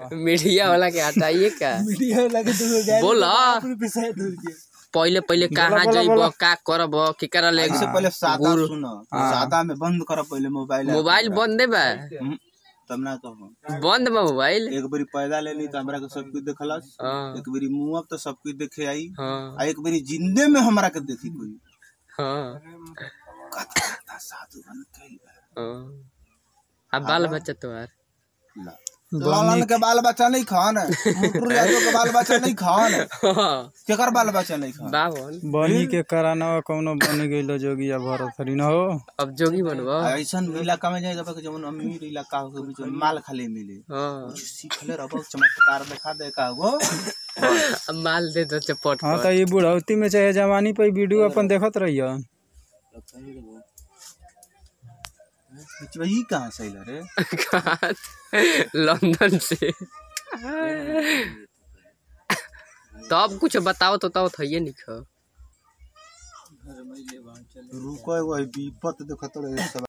Media वाला के हटाइए का मीडिया लगे तो गाड़ी बोला पैसा दूर के पहिले पहिले कहाँ जइब का करब केकरा ले इससे पहले सादा गुरु- सुनो सादा में बंद कर पहले मोबाइल मोबाइल बंदे बा हम्म, तब ना कहूँ बंद बा मोबाइल एक बारी पैदा लेनी तो हमरा के सब कुछ देखलस हाँ एक बारी मुंह अब तो सब कुछ देखे आई हाँ आ एक बारी जिंदे में हमरा के देखी कोई हाँ कथा कथा साधु बन गइल बा। हाँ। आ बाल बच्चा तोहार ला। लालन के बाल बच्चा नहीं खान मुटरू यादव के बाल बच्चा नहीं खान हाँ, केकर बाल बच्चा नहीं खान बावन बनी के कराना कौनो बन गइलो जोगी या भरत हरी न हो अब जोगी बनबो ऐसा इलाका में जाए जब जवन अमीर इलाका हो बीच में माल खाली मिले हाँ कुछ सीखले रहो चमत्कार दिखा दे का गो अब माल दे दो चपट हाँ तो ये बुढ़ौती में चाहे जवानी पे वीडियो अपन देखत रहियो ई कहाँ से अइला रे लंदन से तब कुछ बताओ तो तब थइए निख रुको एगो विपत देखत रहे सब